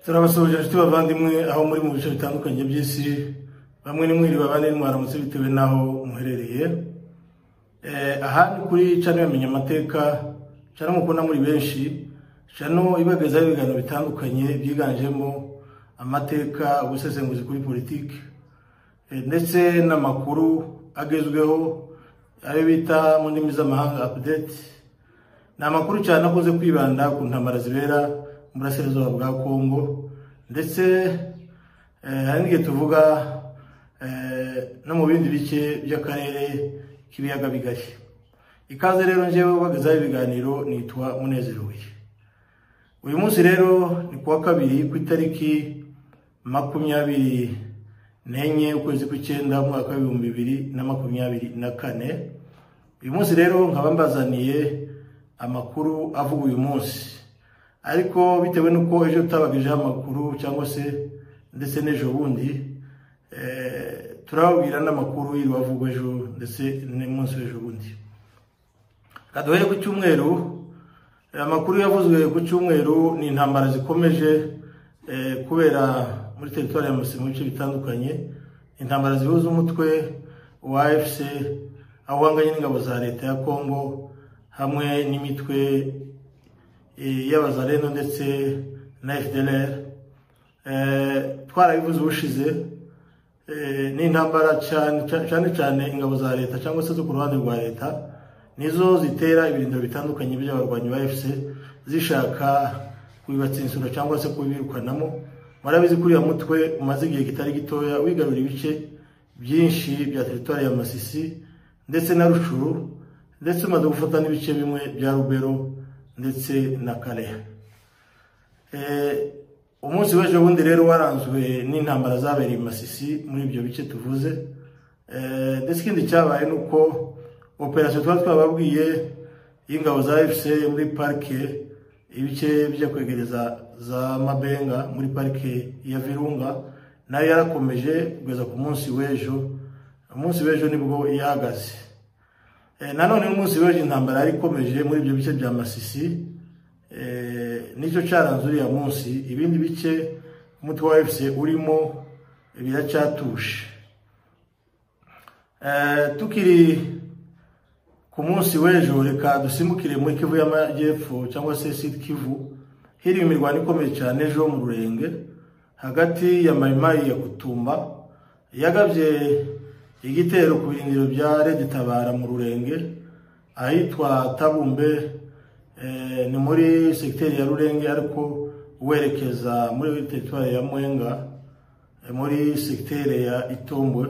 turabasuhuje inshuti bavandimwe aho muri mu bice bitandukanye by'isi bamwe ni mwiriwe abandi ni mwaramutse bitewe n'aho muherereye aha ni kuri cano yamenya amateka cano mukunda muri benshi cano ibagezaho ibiganiro bitandukanye byiganjemo amateka ubusesenguzi kuri politiki ndetse n'amakuru agezweho ayo bita mu ndimi z'amahanga apudeti ni amakuru cyane akunze kwibanda ku ntambara zibera mu burasirazuba bwa kongo ndetse hari n'igihe tuvuga no mu bindi bice by'akarere k'ibiyaga bigari ikaze rero ngewe ubagezaho ibiganiro nitwa munezerewe uyu munsi rero ni kuwa kabiri ku itariki makumyabiri n'enye ukwezi kw'icyenda umwaka w'ibihumbi bibiri na makumyabiri na kane uyu munsi rero nkaba mbazaniye amakuru avuga uyu munsi ariko bitewe n'uko ejo tutabagejeho amakuru cyangwa se ndetse n'ejo bundi turababwira n'amakuru y'ibavugwa ejo ndetse n'umunsi w'ejo bundi kaduhere ku cyumweru amakuru yavuzwe ku cyumweru ni intambara zikomeje kubera muri teritwari ya musi mu bice bitandukanye intambara zihuza umutwe wa efuse aho uhanganye n'ingabo za leta ya kongo hamwe n'imitwe y'abazareno ndetse na fdr twarabivuze ubushize ni intambara cyane cyane ingabo za leta cyangwa se zo ku ruhande rwa leta nizo zitera ibirindiro bitandukanye by'abarwanyi ba efuse zishaka kubibatsa insoro cyangwa se kubirukanamo murabizi kuri uyu mutwe umaze igihe kitari gitoya wigarura ibice byinshi bya teritwari ya masisi ndetse na rushuru ndetse umaze gufata n'ibice bimwe bya rubero ndetse na kareha umunsi w'ejo bundi rero waranzwe n'intambara zabereye i masisi muri ibyo bice tuvuze ndetse ikindi cyabaye ni uko operasiyo twari twababwiye y'ingabo za efuse muri parike ibice byo kwegereza za mabenga muri parike ya virunga nayo yarakomeje kugeza ku munsi w'ejo umunsi w'ejo nibwo yahagaze nanone umunsi w'ejo intambara yari ikomeje muri ibyo bice bya masisi nicyo cyaranze uriya munsi ibindi bice umutwe wa efuse urimo biracyatushe tukiri ku munsi w'ejo reka dusimbukire muri kivu y'amajyepfo cyangwa se siti kivu hiriwe imirwano ikomeye cyane ejo mu rurenge hagati ya mayimayi ya kutumba yagabye igitero ku birindiro bya redi tabara mu rurenge ahitwa tabumbe ni muri segiteri ya rurenge ariko werekeza muri teritwari ya mwenga muri segiteri ya itombwe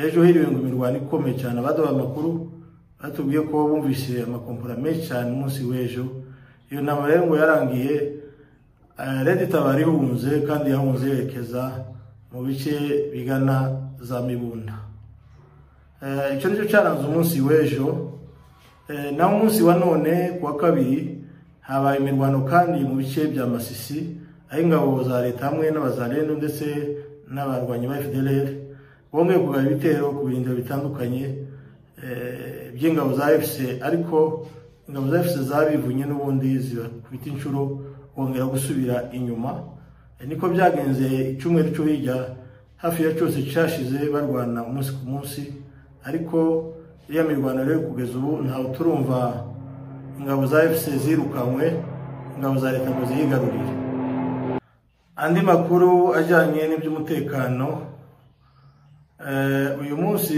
ejo hiriwe ngo imirwano ikomeye cyane abaduha amakuru batubwiye ko bumvise amakompora menshi cyane umunsi w'ejo iyo nama rero ngo yarangiye redi tabari ihunze kandi yahunze yerekeza mu bice bigana za mibunda icyo nicyo cyaranze umunsi w'ejo naho umunsi wa none ku wa kabiri habaye imirwano kandi mu bice bya masisi aho ingabo za leta hamwe n'abazareno ndetse n'abarwanyi ba fdr bongeye kugaba ibitero ku birindiro bitandukanye by'ingabo za efuse ariko ingabo za efuse zabivunye n'ubundi zibakubita inshuro bongera gusubira inyuma niko byagenze icyumweru cyo hirya hafi ya cyose cyashize barwana umunsi ku munsi ariko iriya mirwano rero kugeza ubu ntawe turumva ingabo za efuse zirukanywe ingabo za leta ngo ziyigarurire andi makuru ajyanye n'iby'umutekano uyu munsi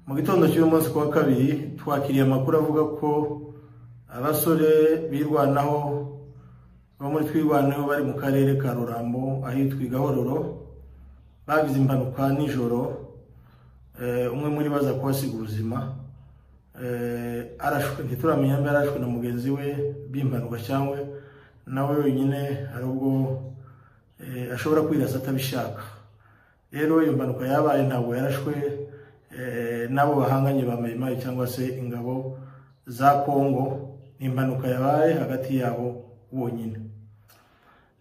mu gitondo cy'uyu munsi wa kabiri twakiriye amakuru avuga ko abasore birwanaho bo muri twirwanaho bari mu karere ka rurambo ahitwa igahororo bagize impanuka nijoro umwe muri bo aza kuhasiga ubuzima ntituramenya mba yarashwe na mugenzi we b'impanuka cyangwa nawe wenyine hari ubwo ashobora kwirasa atabishaka rero iyo mpanuka yabaye ntabwo yarashwe n'abo bahanganye ba mayimayi cyangwa se ingabo za kongo ni impanuka yabaye hagati yabo bonyine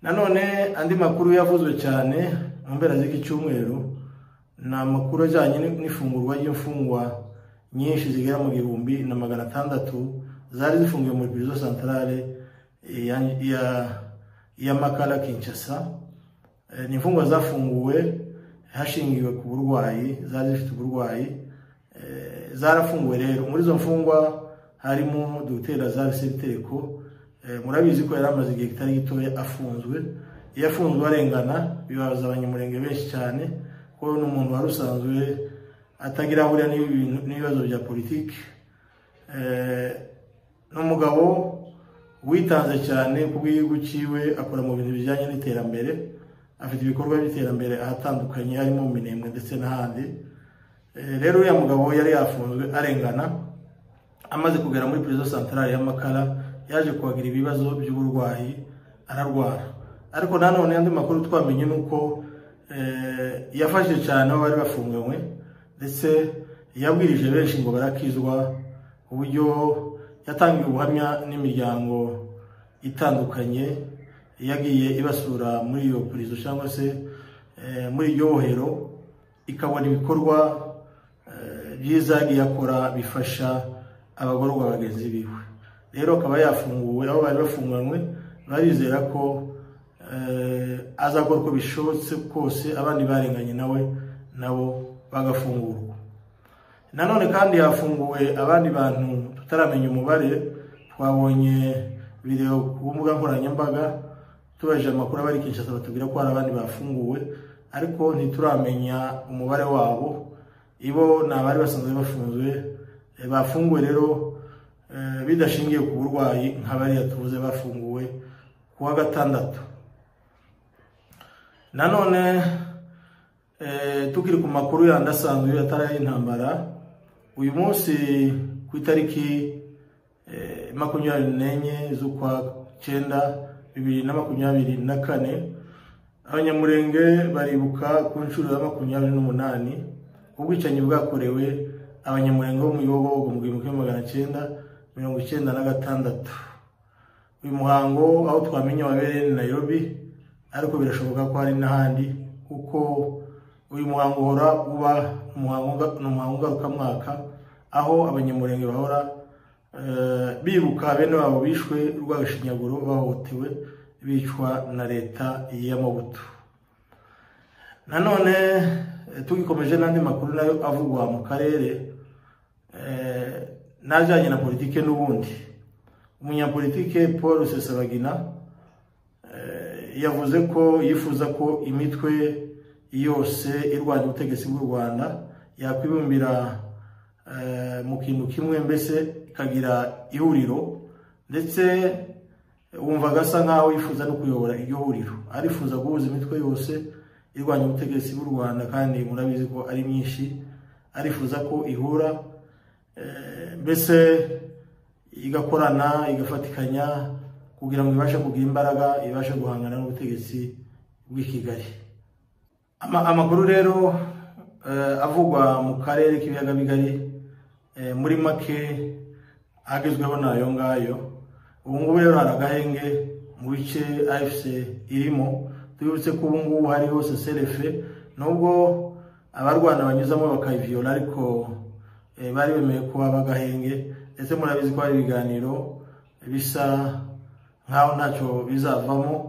nanone andi makuru yavuzwe cyane mu mpera z'iki cyumweru ni amakuru ajyanye n'ifungurwa ry'imfungwa nyinshi zigera mu gihumbi na magana atandatu zari zifungiwe muri pirizo santarare y'amakara kinshasa Eh, ni imfungwa zafunguwe hashingiwe ku burwayi zari zifite uburwayi Eh, zarafunguwe rero muri izo mfungwa harimo dutera zavise ibiteko Eh, murabizi ko yari amaze igihe kitari gitoya afunzwe iyo afunzwe arengana bibaza abanyamurenge benshi cyane ko ni umuntu wari usanzwe atagira ahurira n'ibintu- n'ibibazo bya politiki Eh, n'umugabo witanze cyane ku bw'igihugu cyiwe akora mu bintu bijyanye n'iterambere afite ibikorwa by'iterambere ahatandukanye harimo mu minembwe ndetse n'ahandi Eh, rero uriya mugabo yari yafunzwe arengana amaze kugera muri perezida santarari y'amakara yaje kuhagira ibibazo by'uburwayi ararwara ariko nanone andi makuru twamenye ni uko eh, yafashije cyane abo bari bafunganywe ndetse yabwirije benshi ngo barakizwa uburyo yatangiye ubuhamya n'imiryango itandukanye yagiye ibasura muri iyo purizo cyangwa se eh, muri iryo bohero ikabona ibikorwa eh, byiza yagiye akora bifasha abagororwa bagenzi biwe rero akaba yafunguwe aho bari bafunganywe barizera ko eh, azakora uko bishobotse kose abandi barenganye nawe nabo bagafungurwa nanone kandi hafunguwe abandi bantu tutaramenya umubare twabonye video ku mbuga nkoranyambaga tubajije amakuru abari Kinshasa batubwira ko hari abandi bafunguwe ariko ntituramenya umubare wabo ibo ni abari basanzwe bafunzwe eh, bafunguwe rero eh, bidashingiye ku burwayi nk'abariya tuvuze bafunguwe ku wa gatandatu nanone eh, tukiri ku makuru yandi asanzwe atari ay'intambara uyu munsi ku itariki eh, makumyabiri n'enye z'ukwa cyenda bibiri na makumyabiri na kane abanyamurenge baribuka ku nshuro ya makumyabiri n'umunani ubwicanyi bwakorewe abanyamurenge bo mu Yobogo mu gihumbi kimwe magana cyenda mirongo icyenda na gatandatu uyu muhango aho twamenye wabereye ni Nairobi ariko birashoboka ko hari n'ahandi kuko uyu muhango uhora uba umuhango nga- ni umuhango ngarukamwaka aho abanyamurenge bahora eh, bibuka bene wabo bishwe urw'agashinyaguro bahohotewe bicwa na leta y'amabuto nanone eh, tugikomeje n'andi makuru nayo avugwa mu karere eh, n'ajyanye na politike n'ubundi umunyapolitike paul sesabagina eh, yavuze ko yifuza ko imitwe yose irwanya ubutegetsi bw'u rwanda yakwibumbira eh, mu kintu kimwe mbese ikagira ihuriro ndetse wumva agasa nk'aho yifuza no kuyobora iryo huriro arifuza guhuza imitwe yose irwanya ubutegetsi bw'u rwanda kandi murabizi ko ari myinshi arifuza ko ihura eh, mbese igakorana igafatikanya kugira ngo ibashe kugira imbaraga ibashe guhangana n'ubutegetsi bw'i Kigali Ama- amakuru rero eh, avugwa mu karere k'ibiyaga bigari eh, muri make agezweho n'ayo ngayo ubu ngubu rero hari agahenge mu bice afc irimo tubibutse ko ubu ngubu hariho seserefe nubwo abarwana banyuzamo bakayiviyola ariko eh, bari bemeye kuba bagahenge ndetse murabizi ko hari ibiganiro bisa nk'aho ntacyo bizavamo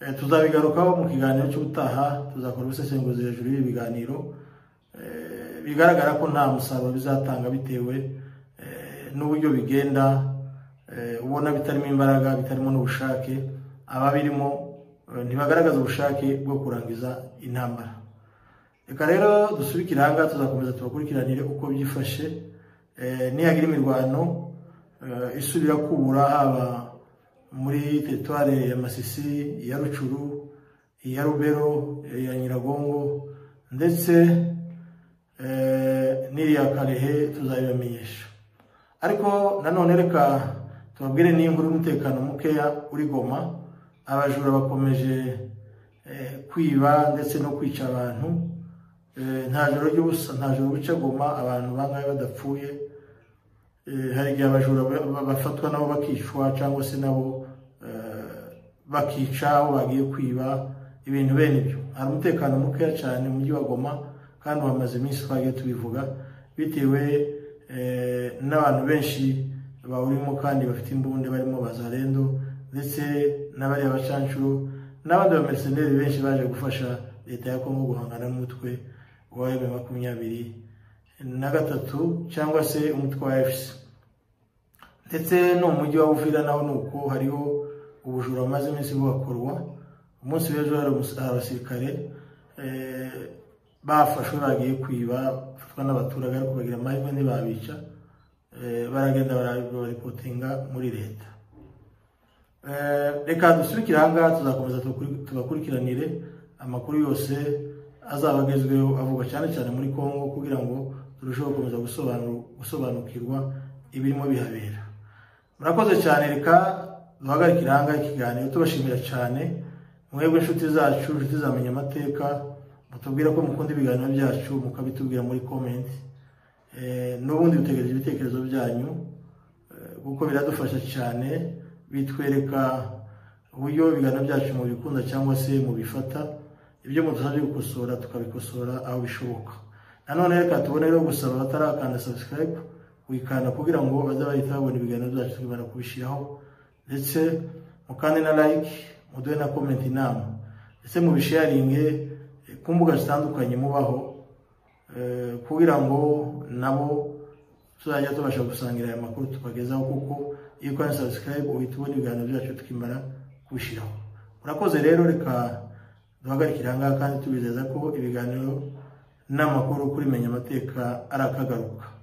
Eh, tuzabigarukaho mu kiganiro cy'ubutaha tuzakora ubusesenguzi hejuru y'ibi biganiro Eh, bigaragara ko nta musaruro bizatanga bitewe eh, n'uburyo bigenda eh, ubona bitarimo imbaraga bitarimo n'ubushake ababirimo eh, ntibagaragaza ubushake bwo kurangiza intambara reka rero dusubikire ahangaha tuzakomeza tubakurikiranire uko byifashe Eh, nihagira imirwano eh, isubira kubura haba muri teritware ya masisi iya rucuru iya rubero iya nyiragongo ndetse eh, n'iriya karehe tuzabibamenyesha ariko nanone reka tubabwire n'inkuru y'umutekano mukeya uri goma abajura bakomeje eh, kwiba ndetse no kwica abantu Eh, nta joro ry'ubusa nta joro buca goma abantu bangahe badapfuye Eh, hari igihe abajura ba- ba- bafatwa nabo bakicwa cyangwa se nabo eh, bakica aho bagiye kwiba ibintu bene ibyo hari umutekano mukeya cyane mu mujyi wa goma kandi wamaze iminsi twagiye tubivuga bitewe eh, n'abantu benshi bawurimo kandi bafite imbunda barimo bazarendo ndetse n'abariya bacanshuro n'abandi bameriseneri benshi baje gufasha leta ya kongo guhangana n'umutwe wa emu makumyabiri na gatatu cyangwa se umutwe wa efuse ndetse no mu mujyi wa bufira naho ni uko hariho ubujura bumaze iminsi buhakorwa umunsi w'ejo hari abasirikare bafashwe bagiye kwiba bafatwa n'abaturage ariko bagira amahirwe ntibabica baragenda baripotinga muri leta reka dusubikire aha ngaha tuzakomeza tugakurikiranire amakuru yose azaba agezweho avugwa cyane cyane muri congo kugira ngo turusheho gukomeza gusobanukirwa ibirimo bihabera murakoze cyane reka duhagarike aha ngaha ikiganiro tubashimira cyane mwebwe inshuti zacu inshuti zamenya amateka mutubwira ko mukunda ibiganiro byacu mukabitubwira muri komenti n'ubundi dutegereje ibitekerezo byanyu kuko biradufasha cyane bitwereka uburyo ibiganiro byacu mubikunda cyangwa se mubifata ibyo mudusabye gukosora tukabikosora aho bishoboka nanone reka tubone rero gusaba abatarakanda sabusikarayibu kuyikanda kugira ngo baze bahita babona ibiganiro byacu tukibana kubishyiraho ndetse mukande na layike muduhe na komenti inama ndetse mubisharinge ku mbuga zitandukanye mubaho kugira ngo nabo tuzajya tubasha gusangira aya makuru tubagezaho kuko iyo ukora sabusikarayibu uhita ubona ibiganiro byacu tukimara kubishyiraho murakoze rero reka duhagarikire aha ngaha kandi tubizeza ko ibiganiro n'amakuru kuri menya amateka ari akagaruka